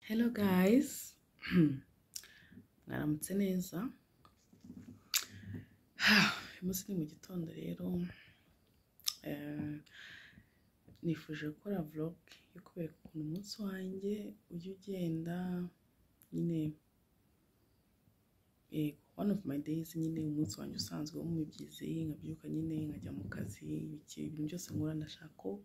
Hello guys, mwaramutse neza. Uyu munsi ni mu gitondo rero, eh, nifuje gukora vlog yo kubereka ukuntu umunsi wanjye ujya ugenda nyine eh, one of my days nyine umunsi wanjye usanzwe wo mu byizi nkabyuka nyine nkajya mu kazi iki- ibintu byose nkora ndashaka ko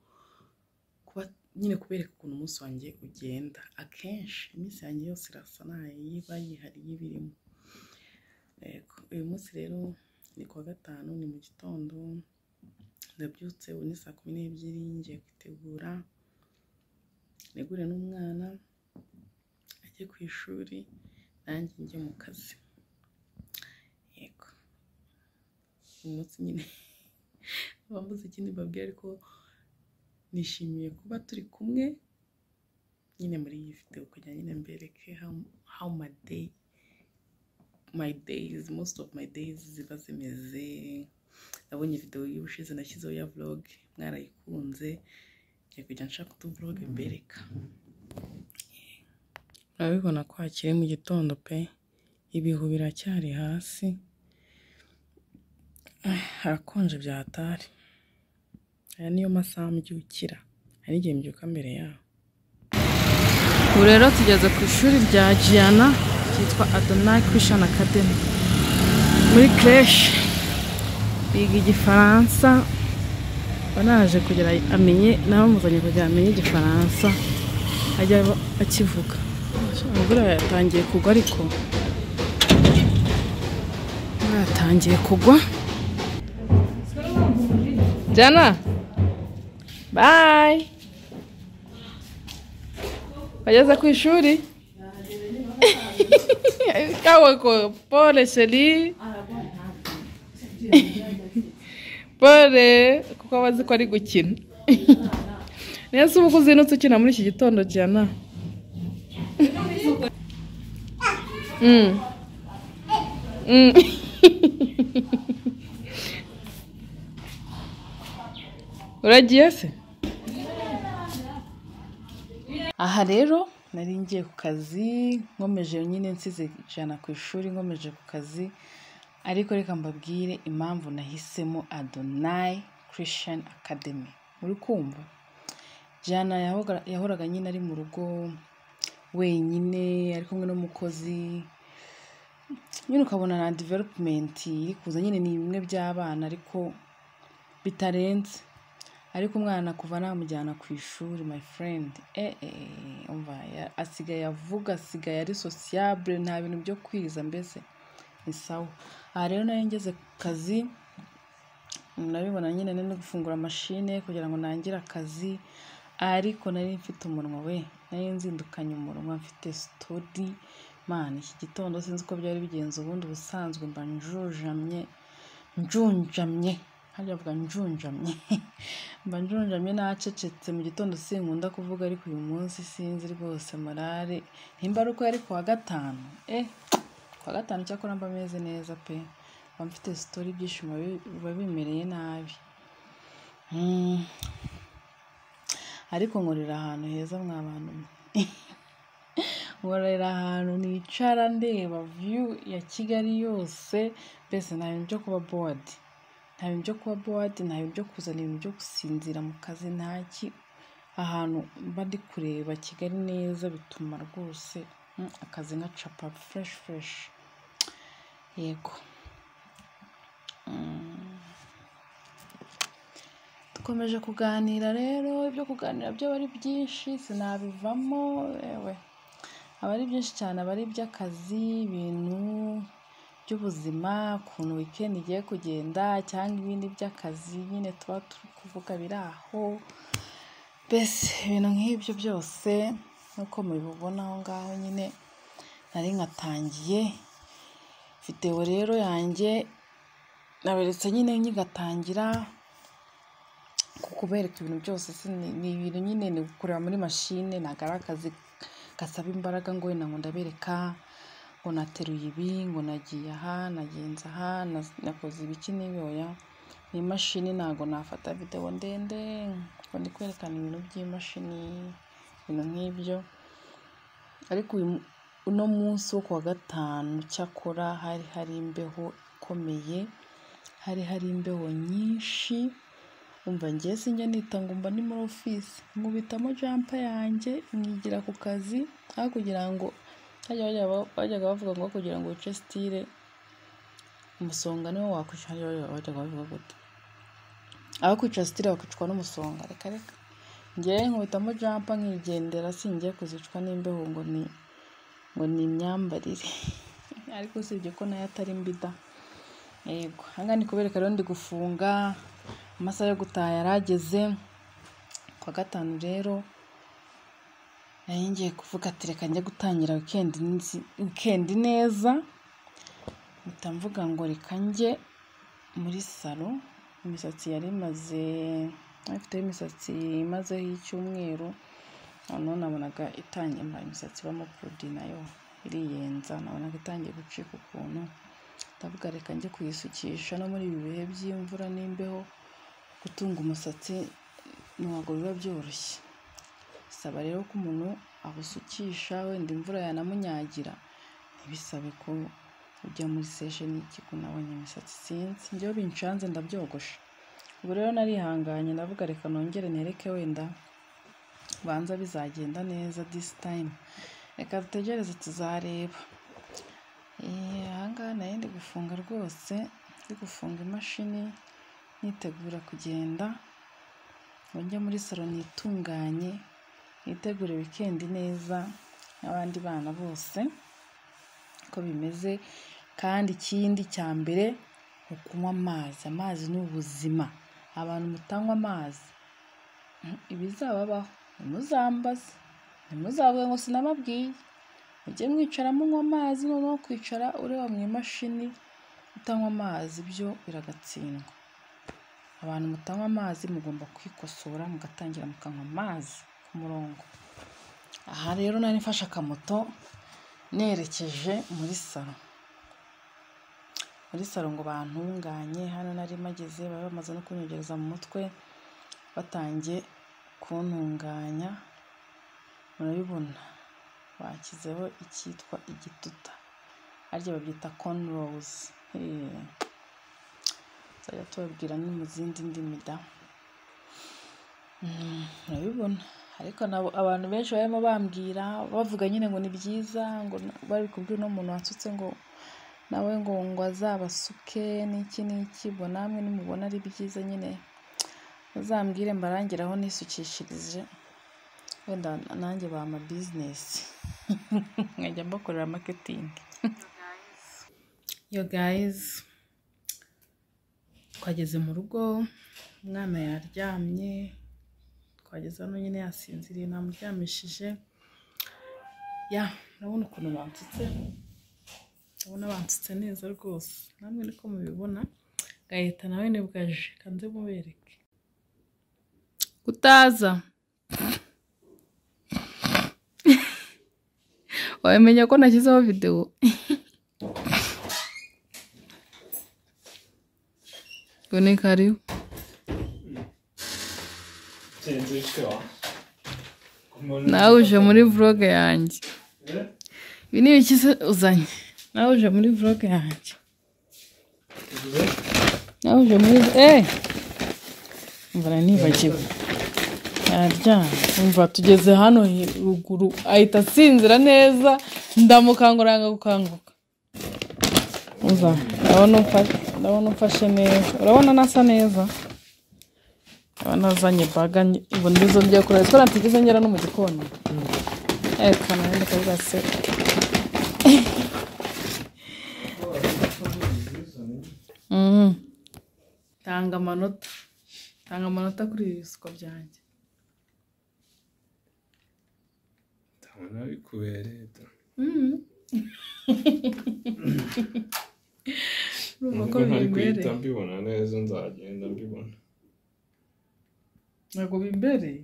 kuba nyine kubereka ukuntu umunsi wanjye ugenda akenshi iminsi yanjye yose irasa nayo iba yihariye iba irimo Yego, uyu munsi rero ni kuwa gatanu ni mu gitondo ndabyutse ubu ni saa kumi n'ebyiri ngiye kwitegura ntegure n'umwana ajye ku ishuri nanjye njye mu kazi yego uyu munsi nyine abambuze ikindi mbabwira ariko nishimiye kuba turi kumwe nyine muri iyi video kugira nyine mbereke how, how my day my days most of my days ziba zimeze nabonye video y'ubushize nashyizeho ya vlog mwarayikunze ngiye kujya nshaka utu vlog mbereka urabibona ko hakiri mu gitondo pe ibihu biracyari hasi Ah, harakonje byatari aya niyo masaha mbyukira hari n'igihe mbyuka mbere yaho ubu rero tugeze ku ishuri rya Giana ryitwa Adonai Christian Academy muri creche biga igifaransa banaje kugira amenye nabamuzanye kugira amenye igifaransa ajya aba- akivuga imvura yatangiye kugwa ariko imvura yatangiye kugwa Jana bye wageze ku ishuri kawe ko pole sheri pole kuko aba azi ko ari gukina neza uba uzinutse ukina muri iki gitondo jana Mm. Mm. uragiye se aha rero nari ngiye ku kazi nkomeje nyine nsize ijana ku ishuri nkomeje ku kazi ariko reka mbabwire impamvu nahisemo adonai christian academy muri kumva jana yahoga- yahoraga nyine ari mu rugo wenyine ari kumwe n'umukozi nyine ukabona na development iri kuza nyine ni bimwe by'abana ariko bitarenze ariko umwana kuva namujyana ku ishuri my friend eh, eh, umva ya- asigaye avuga asigaye ari sociable nta bintu byo kwiriza mbese ni sawa aha rero nayo ngeze ku kazi nabibona nyine nari no gufungura mashine kugira ngo nangire akazi ariko nari mfite umunwa we nari nzindukanye umunwa mfite sitori man iki gitondo sinzi uko byari bigenze ubundi ubusanzwe mba njunjamye njunjamye hariya bavuga njunjamye mba njunjamye nacecetse mu gitondo sinkunda kuvuga ariko uyu munsi sinzi rwose morale nimba ari uko yari ku wa gatanu eh ku wa gatanu cyakora mba meze neza pe mba mfite sitori ibyishimo bi- biba bimereye nabi Mm. ariko nkorera ahantu heza mwa bantu mwe nkorera ahantu nicara ndeba view ya kigali yose mbese nta bintu byo kuba bored nta bintu byo kuba bored nta bintu byo kuzana ibintu byo gusinzira mu kazi ntaki ahantu mba ndi kureba kigali neza bituma rwose mm, akazi ngacapa fresh fresh yego dukomeje kuganira rero ibyo kuganira byo aba ari byinshi sinabivamo yewe aba ari byinshi cyane aba ari iby'akazi ibintu by'ubuzima ukuntu weekend igiye kugenda cyangwa ibindi by'akazi nyine tuba turi kuvuga biri aho mbese ibintu nk'ibyo byose nk'uko mubibona aho ngaho nyine nari nkatangiye videwo rero yanjye naberetse nyine nyigatangira ku kubereka ibintu byose si ni- ni ibintu nyine ni ukureba muri mashine ntabwo ari akazi gasaba imbaraga ngo wenda ngo ndabereka ngo nateruye ibi ngo nagiye aha nagenze aha na- nakoze ibiki n'ibyoya ni imashini ntabwo nafata videwo ndende ngo ndi kwerekana ibintu by'imashini ibintu nk'ibyo ariko uyu mu- uno munsi wo ku wa gatanu cyakora hari hari imbeho ikomeye hari hari imbeho nyinshi umva ngewe sinjya nitanga mba ni muri ofisi nkubitamo jampa yanjye mwigira ku kazi aho kugira ngo hajya bajya ba- bajyaga bavuga ngo kugira ngo wice sitire umusonga niwo wakwica hajya bajya- bajyaga bavuga gutya aho kwica sitire bakicwa n'umusonga reka reka ngewe nkubitamo jampa nkigendera singiye kuzicwa n'imbeho ngo ni ngo ni imyambarire ariko usibye ko nayo atari mbi da yego hanga ni kubereka rero ndi gufunga amasaha yo gutaha yarageze ku wa gatanu rero nari ngiye kuvuga ati reka njye gutangira wikendi nzi- wikendi neza mpita mvuga ngo reka njye muri salo imisatsi yari imaze afite imisatsi imazeho icyumweru noneho nabonaga itangiye mbaye imisatsi ibamo pudi nayo iriyenza nabonaga itangiye gucika ukuntu ndavuga reka njye kuyisukisha no muri ibi bihe by'imvura n'imbeho gutunga umusatsi ntabwo biba byoroshye bisaba rero ko umuntu awusukisha wenda imvura yanamunyagira ntibisabe ko ujya muri sesheni y'ikigo nabonye imisatsi sinzi njyewe bincanze ndabyogosha ubu rero narihanganye ndavuga reka nongere nereke wenda banza bizagenda neza disi tayime reka dutegereze tuzareba Eh, ahangaha nari ndi gufunga rwose ndi gufunga imashini nitegura kugenda ngo njye muri salo nitunganye nitegure wikendi neza n'abandi bana bose ko bimeze kandi ikindi cya mbere ni kunywa amazi amazi ni ubuzima abantu mutanywa amazi mm, ibizababaho ntimuzambaze ntimuzavuge ngo sinababwiye mujye mwicara munywa amazi noneho kwicara ureba mu imashini utanywa amazi byo biragatsindwa abantu mutanywa amazi mugomba kwikosora mugatangira mukanywa amazi ku murongo aha rero nari mfashe akamoto nerekeje muri salo muri salo ngo bantunganye hano nari mageze bari bamaze no kunyogereza mu mutwe batangiye kuntunganya murabibona bashyizeho icyitwa igituta harya babyita cornrows Hey. tuzajya tubabwira no mu zindi ndimi da Mm, murabibona ariko nabo abantu benshi barimo bambwira bavuga nyine ngo ni byiza ngo na- bari kubwira uno muntu wasutse ngo nawe ngo ngo azabasuke n'iki n'iki ubwo namwe nimubona ari byiza nyine muzambwire mbarangire aho nisukishirije wenda nanjye bampa bizinesi nkajya mbakorera maketingi yo gayizi twageze mu rugo umwana yaryamye twageze hano nyine yasinziriye namuryamishije ya urabona ukuntu bansutse urabona bansutse neza rwose namwe niko mubibona gahita nawe ni bwaje kanze mubereke kutaza wabimenya ko nashyizeho videwo ngo ni karibu Senze uçuyor. nawe uje muri vloga yanjye ibi ni ibiki se uzanye nawe uje muri vloga yanjye nawe uje muri eee mbona nibagiwe araryamye umva tugeze hano he- ruguru ahita asinzira neza ndamukangura yanga gukanguka uza ndabona umfa- ndabona umfashe neza urabona nasa neza urabona azanye baga nye- ubu ndizo ngiye kureba ko natigeze ngera no mu gikoni reka nawe ndakavuga se Mhm. tanga amanota tanga amanota kuri ibi bisuko byanjye Tamam abi kuvere. urumva ko Nubwo ntari bimbereye guhita mbibona neza nzagenda mbibona. ntabwo bimbereye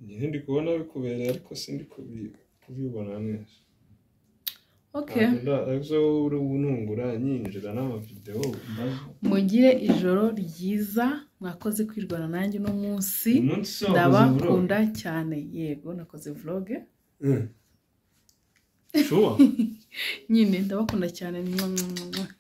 Nyine ndi kubona bikubereye ariko sindi kubi- kubibona neza. okay Ariko uri untungura nyinjira n'amavideo maze. mugire ijoro ryiza mwakoze kwirwana nanjye uno munsi Umunsi wakoze vlog. ndabakunda cyane yego nakoze vloge Mm. sure nyine ndabakunda cyane mwah, mwah, mwah.